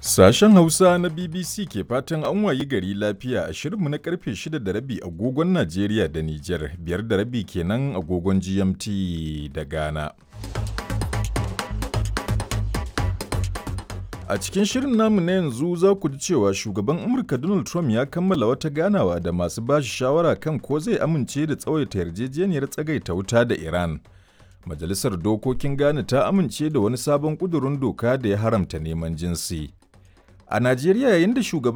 Sashen Hausa na BBC ke fatan an wayi gari lafiya a shirinmu na karfe 6 da rabi agogon Najeriya da Nijar, biyar da rabi kenan agogon GMT da Ghana. A cikin shirin namu na yanzu za ku ji cewa shugaban Amurka Donald Trump ya kammala wata ganawa da masu bashi shawara kan ko zai amince da tsawaita yarjejeniyar tsagaita wuta da Iran. Majalisar Dokokin Ghana ta amince da wani sabon ƙudurin doka da ya haramta neman jinsi. A Najeriya yayin da shugaban